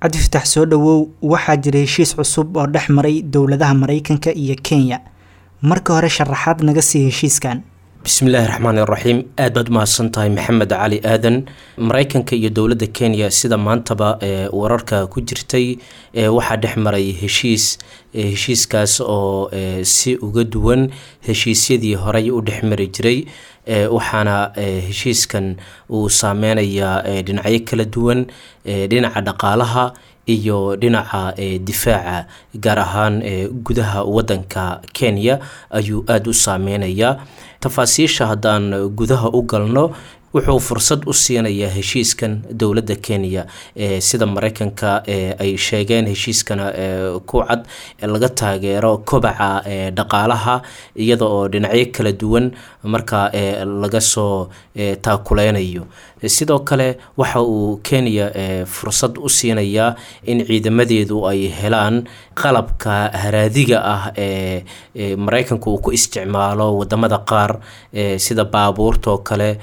cabdifatax soo dhowow waxaa jira heshiis cusub oo dhex maray dowladaha maraykanka iyo kenya marka hore sharaxaad naga sii heshiiskan bismillaahi raxmaan iraxiim aad baad umahadsan tahay maxamed cali aadan maraykanka iyo dowladda kenya sida maantaba wararka ku jirtay waxaa dhex maray heshiis heshiiskaas oo si uga duwan heshiisyadii horey u dhex mari jiray waxaana heshiiskan uu saameynayaa dhinacyo kala duwan dhinaca dhaqaalaha iyo dhinaca difaaca gaar ahaan gudaha wadanka kenya ayuu aada u saameynayaa tafaasiisha haddaan gudaha u galno wuxuu fursad u siinayaa heshiiskan dowladda kenya sida maraykanka ay sheegeen heshiiskana ku cad laga taageero kobaca dhaqaalaha iyada oo dhinacyo kala duwan marka laga soo taakuleynayo sidoo kale waxa uu kenya fursad u siinayaa in ciidamadeedu ay helaan qalabka haraadiga ah ee maraykanku uu ku isticmaalo wadamada qaar sida baabuurta oo kale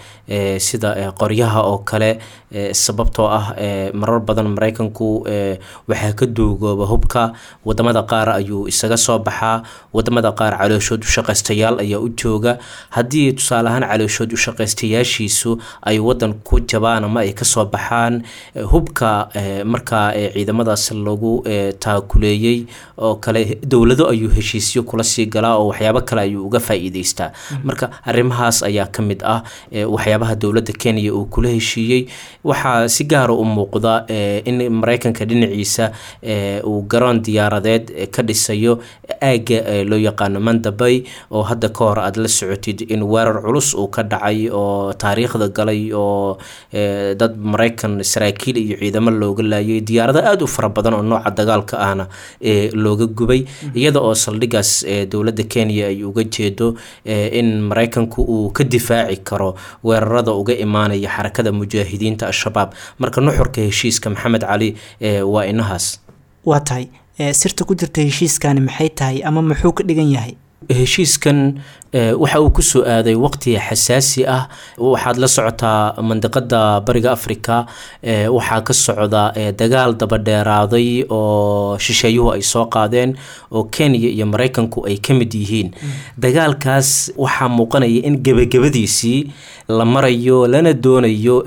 sida qoryaha oo kale sababtoo ah marar badan maraykanku waxaa ka duugooba hubka wadamada qaar ayuu isaga soo baxaa wadamada qaar calooshood ushaqaystayaal ayaa u jooga haddii tusaale ahaan calooshood ushaqaystayaashiisu ay wadan ku jabaan ama ay kasoo baxaan hubka markaa ciidamadaas lagu taakuleeyey oo kale dowlado ayuu heshiisyo kula sii galaa oo waxyaabo kale ayuu uga faa-iideystaa marka arrimahaas ayaa ka mid ah waxyaabaha dowladda kenya uu kula heshiiyey waxaa si gaara u muuqda in maraykanka dhinaciisa uu garoon diyaaradeed ka dhisayo aagga loo yaqaano mandabay oo hadda ka hor aada la socotid in weerar culus uu ka dhacay oo taariikhda galay oo dad maraykan saraakiil iyo ciidamo looga laayay diyaarado aada u fara badan oo nooca dagaalka ahna looga gubay iyada oo saldhigaas dowladda kenya ay uga jeedo in maraykanku uu ka difaaci karo weerarada uga imaanaya xarakada mujaahidiinta al-shabaab marka nuxurka heshiiska maxamed cali waa inahaas waa tahay sirta ku jirta heshiiskani maxay tahay ama muxuu ka dhigan yahay heshiiskan waxa uu kusoo aaday waqti xasaasi ah waxaad la socotaa mandiqada bariga africa waxaa ka socda dagaal dabadheeraaday oo shisheeyuhu ay soo qaadeen oo kenya iyo maraykanku ay ka mid yihiin dagaalkaas waxaa muuqanaya in gebagabadiisii la marayo lana doonayo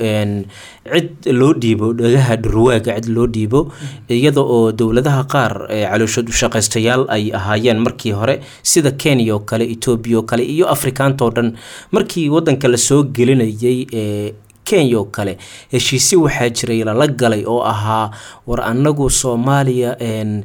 cid loo dhiibo dhagaha dhurwaaga cid loo dhiibo iyada oo dowladaha qaar calooshood ushaqaystayaal ay ahaayeen markii hore sida kenya oo kale etoobiya oo kale iyo afrikaanta oo dhan markii wadanka lasoo gelinayay kenya oo kale heshiisyo waxaa jiray lala galay oo ahaa war annagu soomaaliya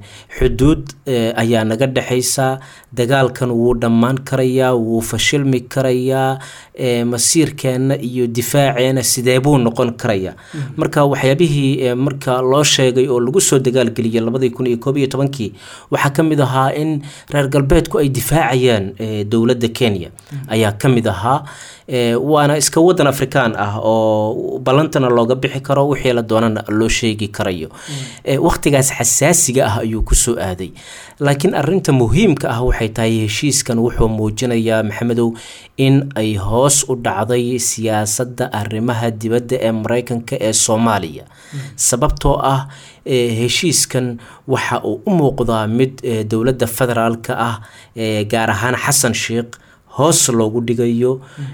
xuduud ayaa naga dhexaysa dagaalkan wuu dhammaan karayaa wuu fashilmi karayaa masiirkeenna iyo difaaceena sidee buu noqon karayaa marka waxyaabihii marka loo sheegay oo lagu soo dagaalgeliyay labadii kun iyo koob iyo tobankii waxaa ka mid ahaa in reer galbeedku ay difaacayaan dowladda kenya ayaa ka mid ahaa waana iska wadan afrikaan ah oo ballantana looga bixi karo wixii la doonana loo sheegi karayo wakhtigaas xasaasiga ah ayuu kusoo aaday laakiin arinta muhiimka ah waxay tahay heshiiskan wuxuu muujinayaa maxamedow in ay hoos u dhacday siyaasadda arrimaha dibadda ee maraykanka ee soomaaliya sababtoo ah heshiiskan waxa uu u muuqdaa mid dowladda federaalka ah gaar ahaan xasan sheikh hoos loogu dhigayo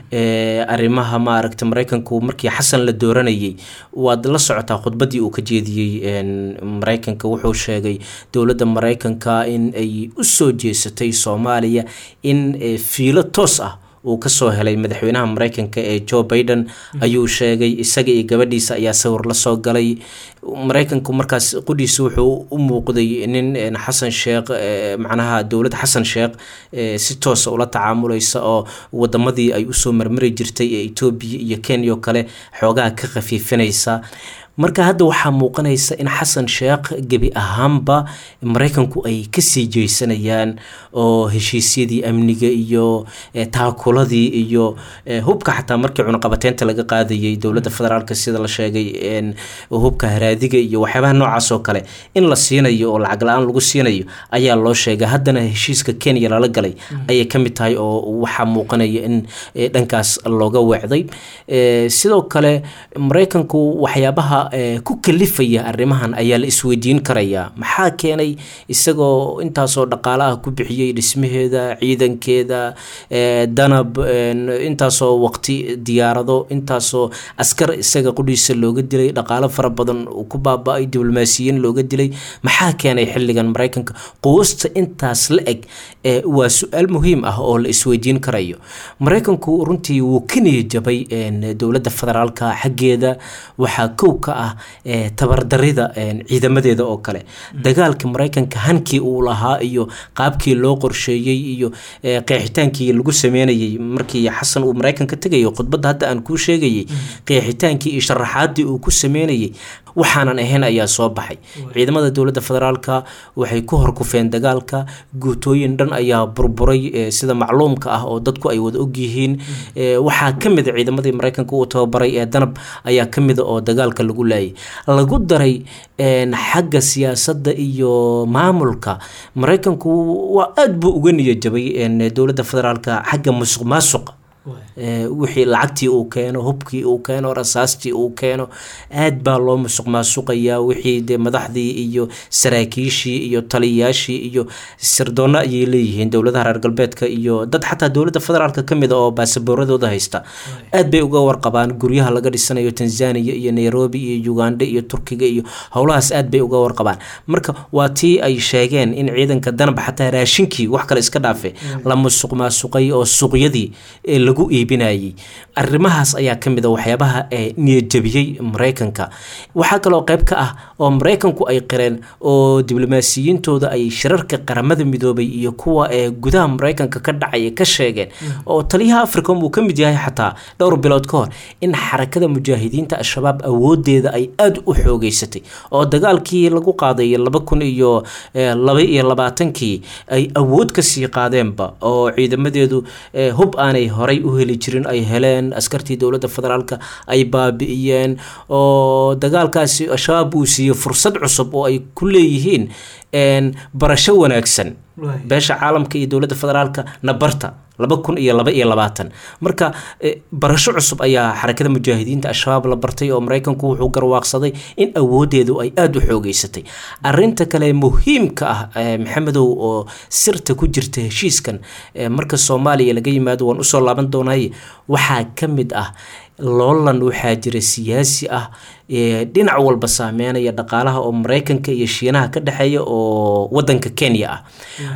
arrimaha maaragta maraykanku markii xasan la dooranayay waad la socotaa khudbaddii uu ka jeediyey maraykanka wuxuu sheegay dowladda maraykanka in ay u soo jeesatay soomaaliya in fiilo toos ah uu kasoo helay madaxweynaha maraykanka ee joe biden ayuu sheegay isaga iyo gabadhiisa ayaa sawir lasoo galay maraykanku markaas qudhiisa wuxuu u muuqday nin xasan sheekh macnaha dowladda xasan sheekh si toosa ula tacaamulaysa oo wadamadii ay usoo marmari jirtay ee etoobiya iyo kenya oo kale xoogaha ka khafiifinaysa marka hadda waxaa muuqanaysa in xasan sheekh gebi ahaanba maraykanku ay kasii jeysanayaan oo heshiisyadii amniga iyo taakuladii iyo hubka xataa markii cunaqabateynta laga qaadayay dowladda federaalk sida la sheegay hubka haraadiga iyo waxyaabaha noocaas oo kale in la siinayo oo lacag la-aan lagu siinayo ayaa loo sheegay haddana heshiiska kenya lala galay ayay kamid tahay oo waxaa muuqanaya in dhankaas looga weecday sidoo kale maraykanku waxyaabaha ku kalifaya arrimahan ayaa la isweydiin karayaa maxaa keenay isagoo intaasoo dhaqaale ah ku bixiyey dhismaheeda ciidankeeda danab intaasoo waqti diyaarado intaasoo askar isaga qudhiisa looga dilay dhaqaalo fara badan ku baaba-ay diblomaasiyiin looga dilay maxaa keenay xilligan maraykanka quwasta intaas la eg waa su-aal muhiim ah oo la isweydiin karayo maraykanku runtii wuu ka niyajabay dowladda federaalka xaggeeda waxaa kow ka ah tabardarida ciidamadeeda oo kale dagaalka maraykanka hankii uu lahaa iyo qaabkii loo qorsheeyey iyo qeexitaankii lagu sameynayay markii xasan uu maraykanka tegayo khudbadda hadda aan kuu sheegayay qeexitaankii iyo sharaxaadii uu ku sameynayay waxaanan ahayn ayaa soo baxay ciidamada dowladda federaalka waxay ku horkufeen dagaalka guutooyin dhan ayaa burburay sida macluumka ah oo dadku ay wada ogyihiin waxaa ka mida ciidamadii maraykanka uu tababaray ee danab ayaa ka mida oo dagaalka lagu laayay lagu daray xagga siyaasadda iyo maamulka maraykanku waa aada buu uga niyajabay dowladda federaalka xagga musuq maasuqa wixii lacagtii uu keeno hubkii uu keeno rasaastii uu keeno aad baa loo musuq maasuqayaa wixii dee madaxdii iyo saraakiishii iyo taliyayaashii iyo sirdoonna ayay leeyihiin dowladaha reer galbeedka iyo dad xataa dowladda federaalka ka mid a oo baasabooradooda haysta aad bay uga warqabaan guryaha laga dhisanayo tanzania iyo nairobi iyo uganda iyo turkiga iyo howlahaas aad bay uga warqabaan marka waa tii ay sheegeen in ciidanka danab xataa raashinkii wax kale iska dhaafe la musuq maasuqay oo suuqyadii lagu iibinayay arrimahaas ayaa ka mid a waxyaabaha niyadjabiyey maraykanka waxaa kaloo qayb ka ah oo maraykanku ay qireen oo diblomaasiyiintooda ay shirarka qaramada midoobay iyo kuwa ee gudaha maraykanka ka dhacaya ka sheegeen oo taliyaha africom uu ka mid yahay xataa dhowr bilood ka hor in xarakada mujaahidiinta al-shabaab awoodeeda ay aada u xoogeysatay oo dagaalkii lagu qaaday laba kun iyo laba iyo labaatankii ay awood kasii qaadeenba oo ciidamadeedu hub aanay horay u heli jirin ay heleen askartii dowladda federaalka ay baabi'iyeen oo dagaalkaasi al-shabaab uu siiyey fursad cusub oo ay ku leeyihiin barasho wanaagsan beesha caalamka iyo dowladda federaalka nabarta laba kun iyo laba iyo labaatan marka barasho cusub ayaa xarakada mujaahidiinta al-shabaab la bartay oo maraykanku wuxuu garwaaqsaday in awoodeedu ay aada u xoogeysatay arinta kale muhiimka ah maxamedow oo sirta ku jirta heshiiskan marka soomaaliya laga yimaado waan usoo laaban doonay waxaa ka mid ah loolan waxaa jira siyaasi ah dhinac walba saameynaya dhaqaalaha oo maraykanka iyo shiinaha ka dhexeeya oo wadanka kenya ah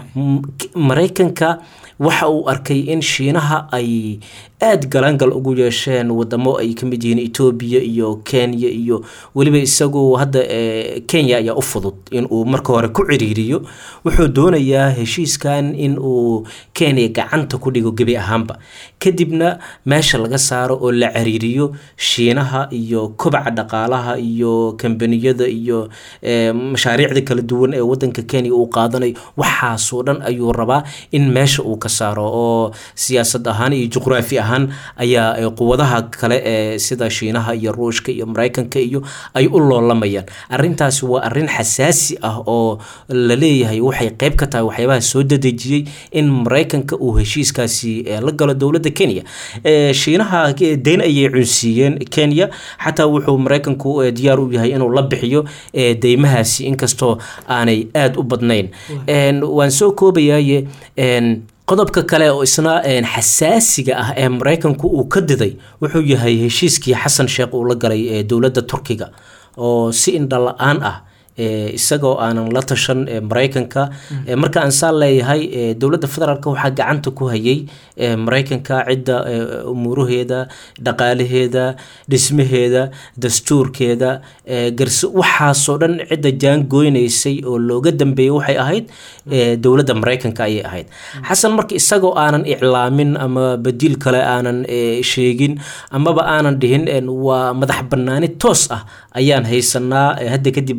maraykanka waxa uu arkay in shiinaha ay aada galaangal ugu yeesheen wadamo ay ka mid yihiin etoobiya iyo kenya iyo weliba isagu hadda kenya ayaa u fudud inuu marka hore ku ciriiriyo wuxuu doonayaa heshiiskan in uu kenya gacanta ku dhigo gebi ahaanba kadibna meesha laga saaro oo la ciriiriyo shiinaha iyo kobaca dhaqaalaha iyo kambaniyada iyo mashaariicda kala duwan ee wadanka kenya uu qaadanayo waxaasoo dhan ayuu rabaa in meesha uu ka saaro oo siyaasad ahaan iyo juqraafi ahaan ayaa quwadaha kale ee sida shiinaha iyo ruushka iyo maraykanka iyo ay u loolamayaan arintaasi waa arin xasaasi ah oo la leeyahay waxay qeyb ka tahay waxyaabaha soo dadejiyey in maraykanka uu heshiiskaasi la galo dowladda kenya shiinaha deyn ayay cunsiiyeen kenya xataa wuxuu maraykanku diyaar u yahay inuu la bixiyo deymahaasi inkastoo aanay aada u badnayn waan soo koobayaye qodobka kale oo isna xasaasiga ah ee maraykanku uu ka diday wuxuu yahay heshiiskii xasan sheekh uu la galay ee dowladda turkiga oo si indha la-aan ah isagoo aanan la tashan maraykanka marka aan saa leeyahay dowladda federaalk waxaa gacanta ku hayay maraykanka cidda umuuraheeda dhaqaalaheeda dhismaheeda dastuurkeeda garse waxaasoo dhan cidda jaangooynaysay oo looga dambeeyay waxay ahayd dowladda maraykanka ayay ahayd xasan marka isagoo aanan iclaamin ama badiil kale aanan sheegin amaba aanan dhihin waa madax banaani toos ah ayaan haysanaa hadda kadib maraykan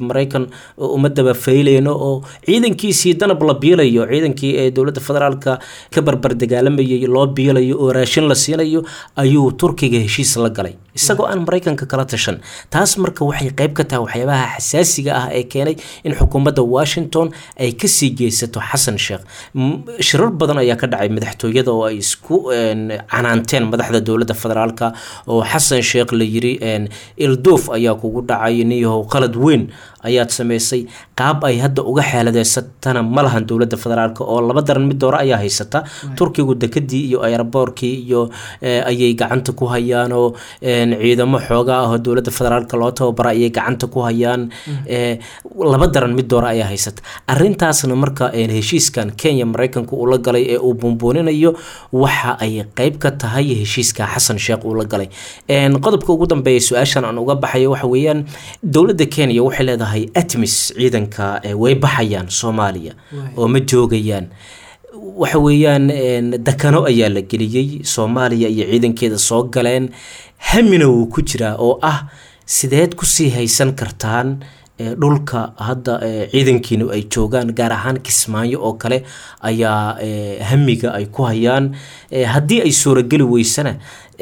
uma daba fayleyno oo ciidankiisii danab la biilayo ciidankii ee dowladda federaalka ka barbar dagaalamayay loo biilayo oo raashin la siinayo ayuu turkiga heshiis la galay isagoo aan maraykanka kala tashan taas marka waxay qayb ka tahay waxyaabaha xasaasiga ah ee keenay in xukuumadda washington ay kasii geysato xasan sheekh shirar badan ayaa ka dhacay madaxtooyada oo ay isku canaanteen madaxda dowladda federaalka oo xasan sheekh la yiri ilduuf ayaa kugu dhacay niyahow qalad weyn ayaad samaysay qaab ay hadda uga xeeladeysatana ma lahan dowladda federaalk oo laba daran mid doore ayaa haysata turkigu dekadii iyo aeroboorkii iyo ayay gacanta ku hayaan oo ciidamo xooga ah oo dowladda federaalk loo tababara ayay gacanta ku hayaan laba daran mid doore ayaa haysata arintaasna marka heshiiskan kenya maraykanka uu la galay ee uu buunbuuninayo waxa ay qeyb ka tahay heshiiska xasan sheekh uu la galay qodobka ugu dambeeya su-aashan aan uga baxayo waxa weeyaan dowladda kenya waxay leedahay atmis ciidanka way baxayaan soomaaliya oo ma joogayaan waxa weeyaan dakano ayaa la geliyey soomaaliya iyo ciidankeeda soo galeen hamina wuu ku jiraa oo ah sideed kusii haysan kartaan dhulka hadda ciidankiinu ay joogaan gaar ahaan kismaayo oo kale ayaa hamiga ay ku hayaan haddii ay suurageli weysana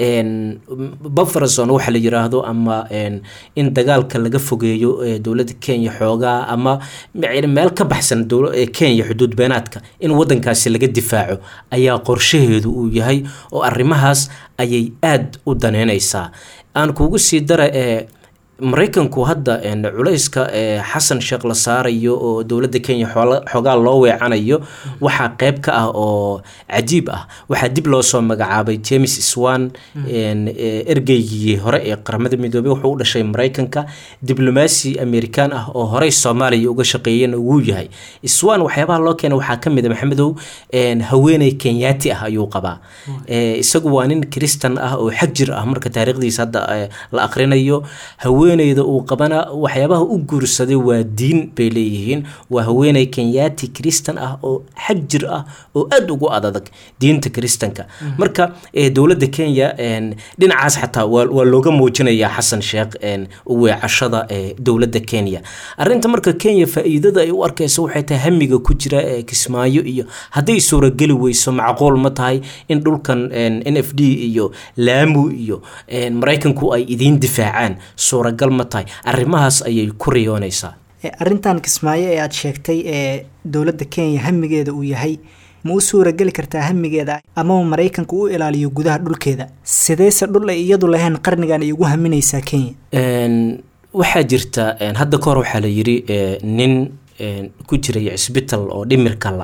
bufferson waxa la yiraahdo ama in dagaalka laga fogeeyo dowladda kenya xoogaa ama meel ka baxsan kenya xuduud beenaadka in wadankaasi laga difaaco ayaa qorshaheedu uu yahay oo arrimahaas ayay aada u daneyneysaa aan kugu sii dara maraykanku hadda culayska xasan sheekh la saarayo oo dowladda kenya xoogaa loo weecanayo waxaa qeyb ka ah oo cajiib ah waxaa dib loo soo magacaabay james swan ergeygii hore ee qaramada midoobey wuxuu u dhashay maraykanka diblomaasi amerikaan ah oo horey soomaaliya uga shaqeeyana wuu yahay swan waxyaabaha loo keena waxaa kamid a maxamedow haweeney kenyaati ah ayuu qabaa isagu waa nin kristan ah oo xag jir ah marka taariikhdiisa hadda la aqrinayo haweeneyda uu qabana waxyaabaha u guursaday waa diin bay leeyihiin waa haweeney kenyaati kristan ah oo xag jir ah oo aada ugu adadag diinta kristanka marka dowladda kenya dhinacaas xataa waa looga muujinayaa xasan sheekh weecashada dowladda kenya arinta marka kenya faa-iidada ay u arkayso waxay tahay hamiga ku jira kismaayo iyo hadday suurageli weyso macquul ma tahay in dhulkan n f d iyo laamu iyo maraykanku ay idiin difaacaan suuragal ma tahay arrimahaas ayay ku riyoonaysaa arrintan kismaayo ee aada sheegtay ee dowladda kenya hamigeeda uu yahay ma u suurageli kartaa hamigeeda amaba maraykanka u ilaaliyo gudaha dhulkeeda sideyse dhul ay iyadu lahayn qarnigan ay ugu haminaysaa kenya waxaa jirta hadda kahor waxaa la yiri nin ku jiray cisbital oo dhimirkala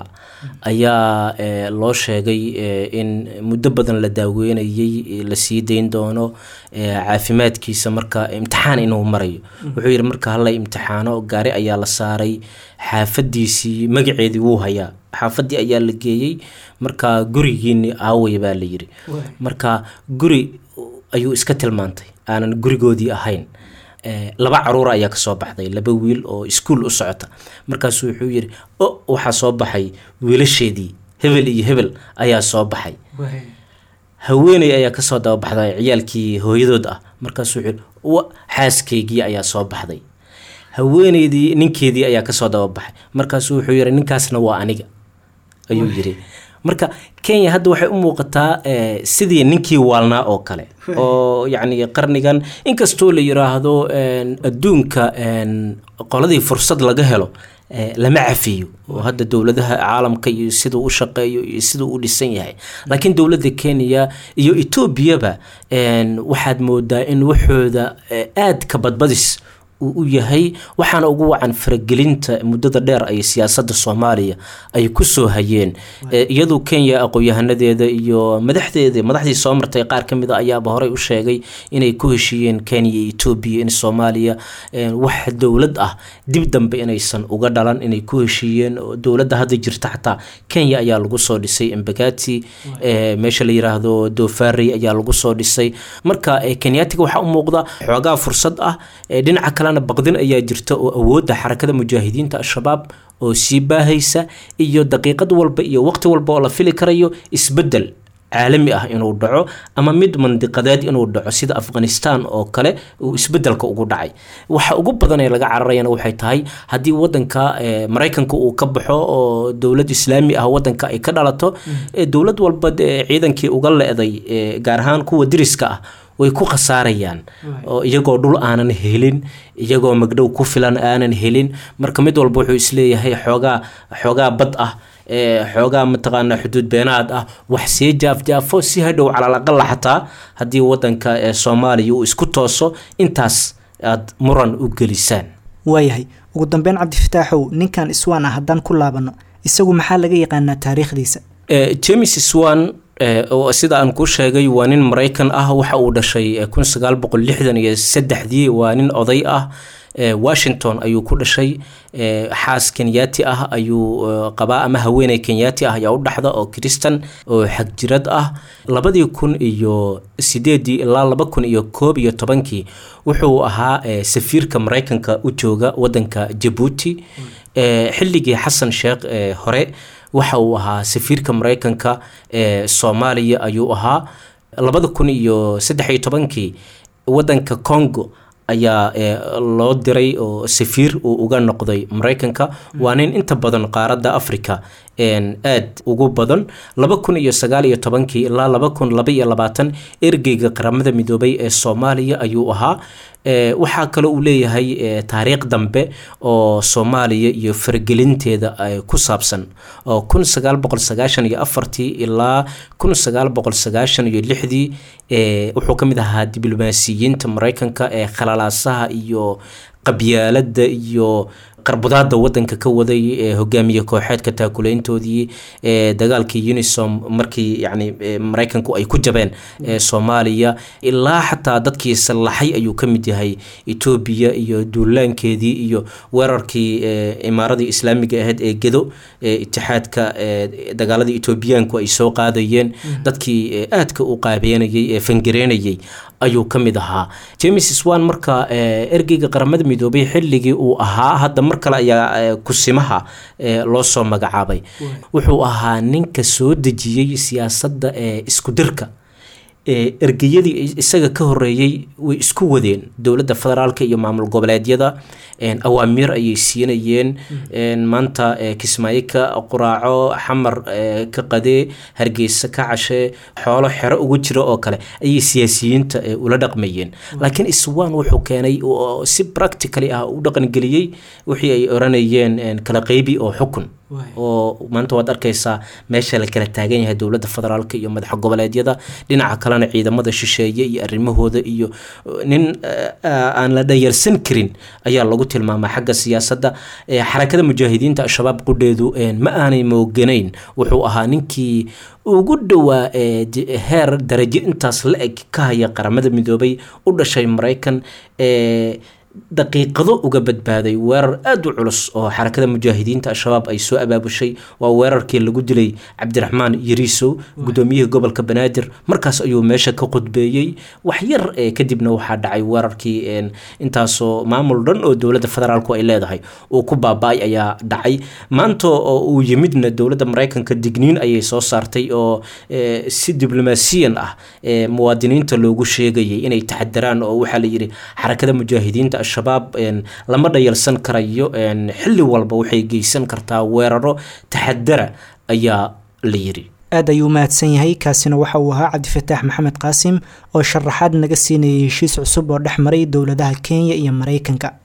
ayaa loo sheegay in muddo badan la daaweynayay lasii dayn doono caafimaadkiisa marka imtixaan inuu marayo wuxuu yidhi marka hala imtixaano gaari ayaa la saaray xaafadiisii magaceedii wuu hayaa xaafadii ayaa la geeyey marka gurigiini aaway baa la yiri marka guri ayuu iska tilmaantay aanan gurigoodii ahayn laba caruur ayaa kasoo baxday laba wiil oo iskuol u socota markaasu wuxuu yiri o waxaa soo baxay wiilasheedii hebel iyo hebel ayaa soo baxay haweeney ayaa kasoo dababaxday ciyaalkii hooyadood ah markaasuu wuxuu yiri xaaskaygii ayaa soo baxday haweeneydii ninkeedii ayaa kasoo dababaxay markaasuu wuxuu yiri ninkaasna waa aniga ayuu yiri marka kenya hadda waxay u muuqataa sidii ninkii waalnaa oo kale oo yacni qarnigan inkastoo la yiraahdo adduunka qoladii fursad laga helo lama cafiyo oo hadda dowladaha caalamka iyo siduu u shaqeeyo iyo siduu u dhisan yahay laakiin dowladda kenya iyo etoobiyaba waxaad moodaa in waxooda aad ka badbadis uu u yahay waxaana ugu wacan faragelinta muddada dheer ay siyaasadda soomaaliya ay kusoo hayeen iyadoo kenya aqoon-yahanadeeda iyo madaxdeeda madaxdii soo martay qaar ka mid a ayaaba horey u sheegay inay ku heshiiyeen kenya iyo etoobiya in soomaaliya wax dowlad ah dib dambe inaysan uga dhalan inay ku heshiiyeen dowladda hadda jirta xataa kenya ayaa lagu soo dhisay embagati meesha la yiraahdo dofari ayaa lagu soo dhisay marka kenyaatiga waxaa u muuqda xoogaa fursad ah dhinaca kalena baqdin ayaa jirta oo awoodda xarakada mujaahidiinta al-shabaab oo sii baahaysa iyo daqiiqad walba iyo waqti walba oo la fili karayo isbedel caalami ah inuu dhaco ama mid mandiqadeed inuu dhaco sida afghanistan oo kale uu isbedelka ugu dhacay waxa ugu badan ee laga cararayana waxay tahay haddii wadanka maraykanka uu ka baxo oo dowlad islaami ah wadanka ay ka dhalato dowlad walba ciidankii uga le-day gaar ahaan kuwa diriska ah way ku khasaarayaan oo iyagoo dhul aanan helin iyagoo magdhow ku filan aanan helin marka mid walba wuxuu isleeyahay xoogaa xoogaa bad ah xoogaa mataqaanaa xuduud beenaad ah wax see jaafjaafo si hadhow calaalaqala xataa haddii wadanka soomaaliya uu isku tooso intaas aad muran u gelisaan waayahay ugu dambeyn cabdifataaxow ninkan iswaan ah haddaan ku laabano isagu maxaa laga yaqaanaa taariikhdiisa james swan sida aan kuu sheegay waa nin maraykan ah waxa uu dhashay kun sagaal boqol lixdan iyo saddexdii waa nin oday ah washington ayuu ku dhashay xaas kenyaati ah ayuu qabaa ama haweeney kenyaati ah ayaa u dhaxda oo kristan oo xagjirad ah labadii kun iyo sideedii ilaa laba kun iyo koob iyo tobankii wuxuu ahaa safiirka maraykanka u jooga wadanka jabuuti xilligii xasan sheekh hore waxa uu ahaa safiirka maraykanka ee soomaaliya ayuu ahaa labada kun iyo saddex iyo tobankii wadanka congo ayaa loo diray oo safiir uu uga noqday maraykanka waa nin inta badan qaaradda africa aad ugu badan laba kun iyo sagaal iyo tobankii ilaa laba kun laba iyo labaatan ergeyga qaramada midoobay ee soomaaliya ayuu ahaa waxaa kale uu leeyahay taariikh dambe oo soomaaliya iyo faragelinteeda ku saabsan oo kun sagaal boqol sagaashan iyo afartii ilaa kun sagaal boqol sagaashan iyo lixdii wuxuu ka mid ahaa diblomaasiyiinta maraykanka ee khalalaasaha iyo qabyaalada iyo qarbudaada wadanka ka waday ee hogaamiye kooxeedka taakuleyntoodii ee dagaalkii unisom markii yani maraykanku ay ku jabeen ee soomaaliya ilaa xataa dadkii sallaxay ayuu ka mid yahay etoobiya iyo duulaankeedii iyo weerarkii imaaradii islaamiga ahayd ee gedo ee itixaadka dagaaladii etoobiyaanku ay soo qaadayeen dadkii aadka u qaabeynayay ee fangareynayay ayuu ka mid ahaa james swan marka ergeyga qaramada midoobay xilligii uu ahaa hadda mar kale ayaa kusimaha loo soo magacaabay wuxuu ahaa ninka soo dejiyey siyaasadda ee isku dirka ergeyadii isaga ka horeeyey way isku wadeen dowladda federaalka iyo maamul goboleedyada awaamiir ayay siinayeen maanta kismaayo ka quraaco xamar ka qadee hargeysa ka cashee xoolo xero ugu jira oo kale ayay siyaasiyiinta ula dhaqmayeen laakiin iswan wuxuu keenay si practically ah u dhaqangeliyey wixii ay oranayeen kala qeybi oo xukun oo maanta waad arkaysaa meesha la kala taagan yahay dowladda federaalk iyo madaxa goboleedyada dhinaca kalena ciidamada shisheeye iyo arrimahooda iyo nin aan la dhayarsan karin ayaa lagu tilmaamaa xagga siyaasadda xarakada mujaahidiinta al-shabaab qudheedu ma aanay mooganayn wuxuu ahaa ninkii ugu dhowaa heer darajo intaas la eg ka haya qaramada midoobay u dhashay maraykan daqiiqado uga badbaaday weerar aada u culus oo xarakada mujaahidiinta al-shabaab ay soo abaabushay waa weerarkii lagu dilay cabdiraxmaan yariisow guddoomiyihii gobolka banaadir markaas ayuu meesha ka qudbeeyey wax yar kadibna waxaa dhacay weerarkii intaasoo maamul dhan oo dowladda federaalku ay leedahay uu ku baaba-ay ayaa dhacay maanta oo uu yimidna dowladda maraykanka digniin ayay soo saartay oo si diblomaasiyan ah muwaadiniinta loogu sheegayay inay taxadaraan oo waxaa la yidhi xarakada mujaahidiinta al-shabaab lama dhayalsan karayo xilli walba waxay geysan kartaa weeraro taxadara ayaa la yidhi aad ayuu mahadsan yahay kaasina waxa uu ahaa cabdifataax maxamed qaasim oo sharaxaad naga siinayay heshiis cusub oo dhex maray dowladaha kenya iyo maraykanka